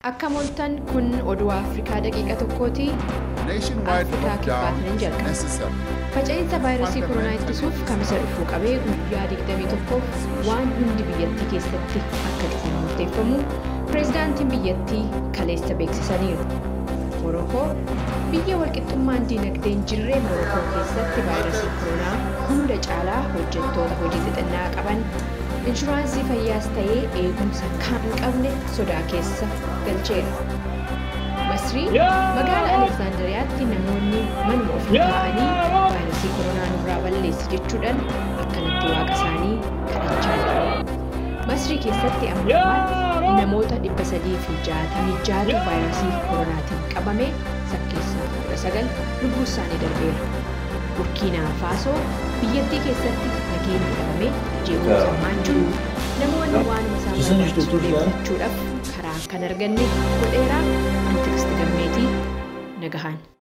Akka moltan kun oduu Afrikaa daqiiqa tokkooti. Nationwide Afrikaa lockdown kibbaatiin is jalqaba. necessary. Faca'insa vaayirasii koronaa ittisuuf kamisa dhufuu qabee guyyaa 21ff waan hundi biyyattii keessatti akka dhufuun murteeffamu pireezidaantiin biyyattii kaleessa beeksisaniiru. Morokoo biyya walqixxummaan diinagdeen jirree Morokoo keessatti vaayirasii koronaa hunda caalaa hojjettoota hojii xixinnaa qaban inshuraansii fayyaas ta'ee eegumsa kan hin qabne sodaa keessa galcheera. Masrii magaalaa Aleksaandariyaatti namoonni manuma ofii taa'anii vaayirasii koronaa nurraa balleessi jechuudhaan akkanatti waaqa isaanii kadhachaa jiru. Masrii keessatti ammoo namoota dhibba sadii fi jaatamii jaatu vaayirasii koronaatiin qabame sakkeessaa kudha sagal lubbuu isaanii darbeera. Burkiinaa Faasoo biyyattii keessatti nageenya dhabame jeequmsa hamaan jiru. Namoonni waan isaan barbaachisu beekfachuudhaaf karaa kan arganne godheeraa antiksiti gammeetii nagahaan.